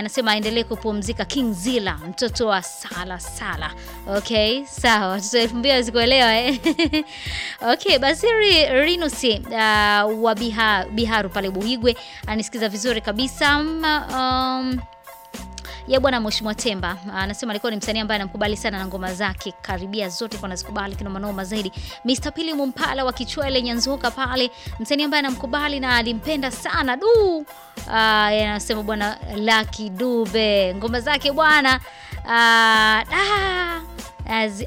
anasema aendelee kupumzika. King Zila, mtoto wa Sala Sala. Okay, sawa, watoto elfu mbili wazikuelewa eh? Okay, Basiri Rinusi uh, wa Biha, Biharu pale Buhigwe anisikiza vizuri kabisa um, ya bwana Mheshimiwa Temba anasema alikuwa ni msanii ambaye anamkubali sana na ngoma zake karibia zote kwa nazikubali kina manoma zaidi. Mr. Pili Mumpala wa Kichwele Nyanzuka pale, msanii ambaye anamkubali na alimpenda sana du. Ah, anasema bwana Lucky Dube ngoma zake bwana ah, ah,